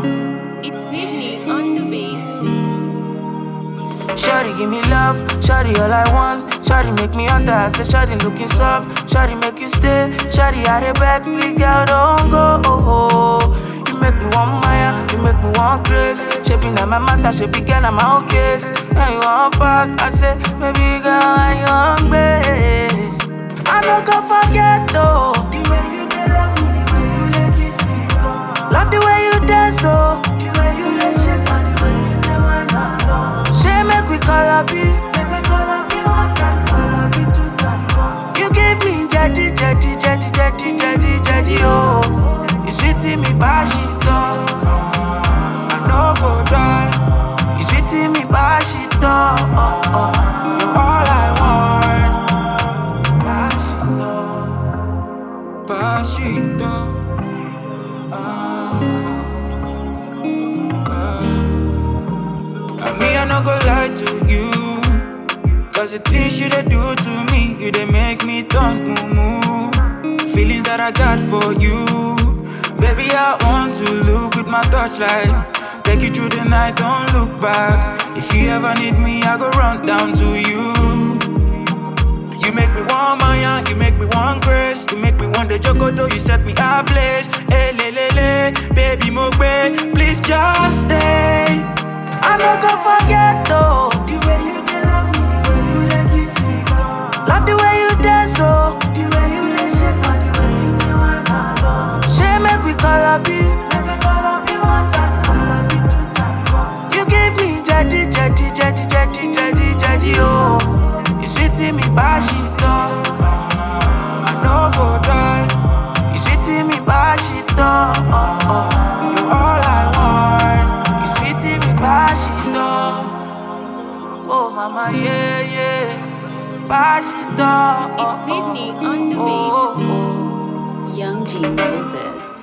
It's Sydney on the beat. Shawty give me love, Shawty all I want. Shawty make me under, I say Shawty looking soft. Shawty make you stay, Shawty out the back, please girl don't go. You make me want Maya, you make me want grace. Shaping na my matter, shape again na my own case. And you want back, I say baby girl, I you on base. I no go forget though. The way you dey love me, the way you dey kiss me, go. Love the way you dance, oh. The way you dey shake and the way you dey wind and go. Say make we call up you, make we call up you one time, call up you two time, go. You give me jetty, jetty, jetty, jetty, jetty, jetty, oh. You sweet in me, bash it up. I no go die. You sweet in me, bash it up. Oh, oh. You're all I want. Bash it up. Bash it up. And me, I no go lie to you. Cause the things you they do to me, you they make me turn moo moo. Feelings that I got for you. Baby, I want to look with my touchlight. Take you through the night, don't look back. If you ever need me, I go run down to you. You make me want Maya, you make me want grace. You make me want the Jogodo, you set me ablaze. Hey, le, le, le, baby, mo please just stay. I no go forget though. The way you dey love me, the way you dey kiss me, go. Love the way you dance, oh. The way you dey shake and the way you dey wind and go. Say make we call up you, make we call up you one time, call up you two time, go. You give me jetty, jetty, jetty, jetty, jetty, jetty, oh. You sweet in me, bash it up. I no go die. You sweet in me, bash it up. Oh, oh. You're all I want. You sweet in me, bash it up. Oh, mama, yeah, yeah. Bash it up. It's Sydney on the beat. Oh, oh, oh. Young G Moses.